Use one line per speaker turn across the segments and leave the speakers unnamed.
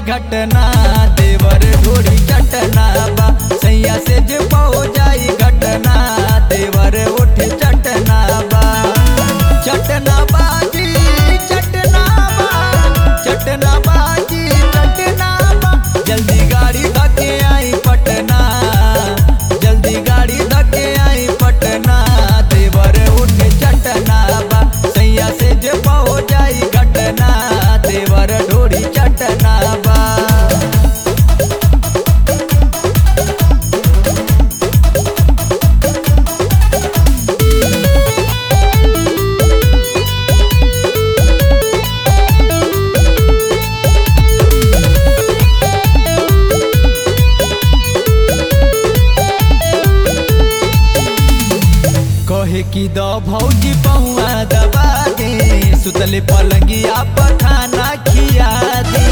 घटना देवर ढोरी चटना बा सैया से जे पौ जाई घटना देवर उठ चटना बा चटना बाजी चटना बा चटना बाजी चटना बा जल्दी गाड़ी धके आई पटना जल्दी गाड़ी धके आई पटना देवर उठ चटना बा सैया से जे पौ जाई घटना देवर ढोरी चटना बा कहे की द भौजी पहुआ दबा दे सुतले पलंगिया पर खाना खिया दे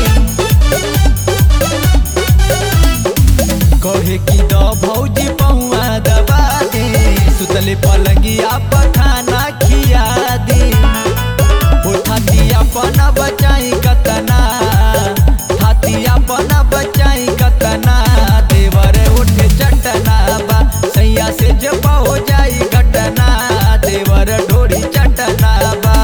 कहे की द भौजी पहुआ दबा दे सुतले पलंगिया पर खाना खिया दे उठाती अपना बचाई कतना हाथी अपना बचाई कतना देवर उठ चटना बा सैया से जब हो जाई घटना देवर ढोरी चटना बा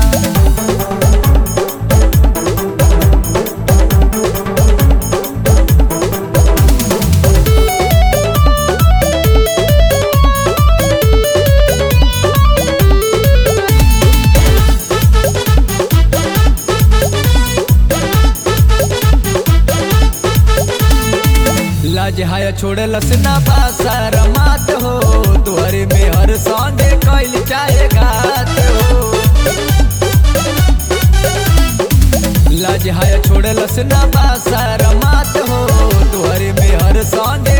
लाज हाया छोड़लस ना बासर मात हो तुहरे में हर संगे कैल चाहे घात हो लाज हाया छोड़लस ना बासर मात हो तुहरे में हर संगे